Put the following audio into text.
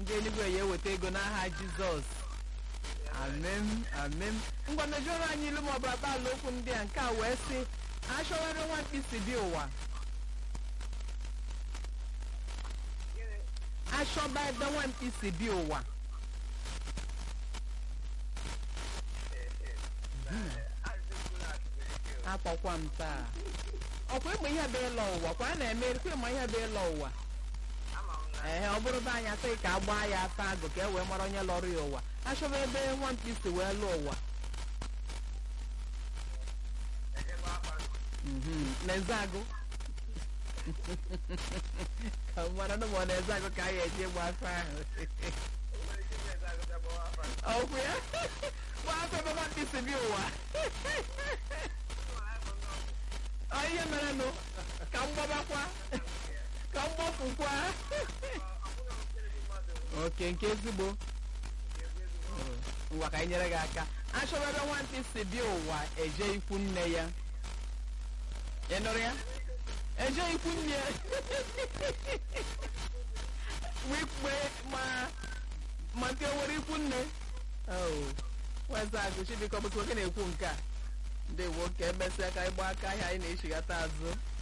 ndị eluigwe ya eweta ego n'aha jizọs amen amen ngwa mejọrọ anyị ilu maọbụ akpaala okwu ndị a nke a wee sị achọwere nwa mkpịsị bi ụwa achọba ebe nwa mkpịsị bi ụwa akpọkwa m taa ọkwa ịma ihe bụ ịlọ ụwa kwa a na-eme kwa ịma ihe bụ ịlọ ụwa ee ọ bụrụ be anyị asị ka a gbaa ya asa agụ ka e wee mara onye lọrọ ya ụwa achọba ebe nwa mkpịsị wee lụọ ụwa Mhm, na-eze agụ ka m mara na ma ọ na-eze agụ ka a ga-eji gba afa ahụ ọkwụ ya gbaa afa ebe nwa mkpịsị bi ụwa ọ ihe mere nụ ka m gbabakwa ka m gbapụkwa oke nke ezigbo ngwa ka anyị nyere gị aka achọrọ ebe nwantị si bịa ụwa eje ikwu nne ya ị nụrụ ya eje ikwu nne wikpe ma ma nke nwere ikwu nne weza agụ chibikọ bụkwa oke na-ekwu nke a ndị nwoke emesịa ka ịgba aka ahịa anyị na-echighata azụ